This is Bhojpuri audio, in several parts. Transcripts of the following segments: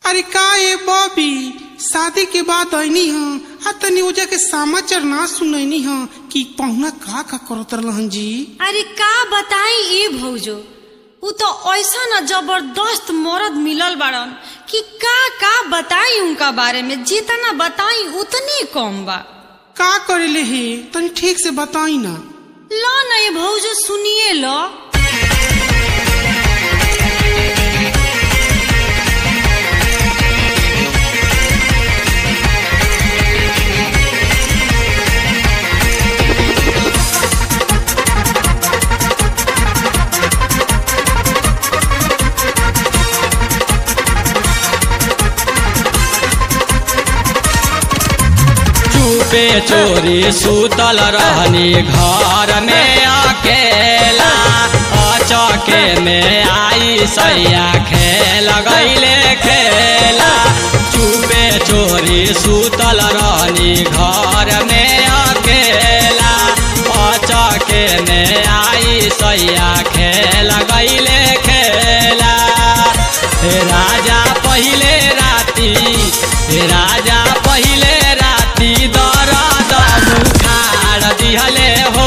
अरे का ए बॉबी शादी के बाद ऐनी ह आ तनी ओजा के समाचार ना सुनैनी ह कि पहुना का का करत रहलन जी अरे का बताई ए भौजो उ तो ऐसा न जबरदस्त मर्द मिलल बाड़न कि का का बताई उनका बारे में जितना बताई उतनी कम बा का करेले हे तनी ठीक से बताई ना लो न ये भौजो सुनिए लो चुपे चोरी सुतल रहनी घर में अकेला अचके में आई सैया खेल गईले खेला चुपे चोरी सुतल रहनी घर में अकेला अचके में आई सैया खेल गईले खेला हे राजा पहिले राती हे राजा पहिले राती दरद बुखार दिहले हो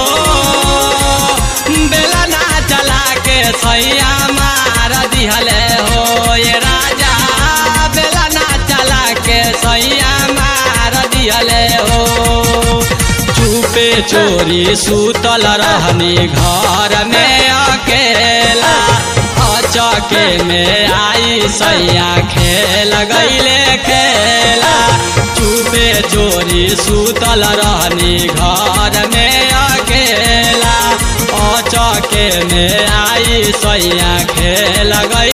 बेला ना चला के सैया मार दिहले हो ये राजा बेला ना चला के सैया मार दिहले हो चुपे चोरी सुतल रहनी घर में अकेला अचके में आई सैया खेल गईले खेला चुपे चोरी सुतल रहनी घर में अकेला अचके में आई सैया खेल गई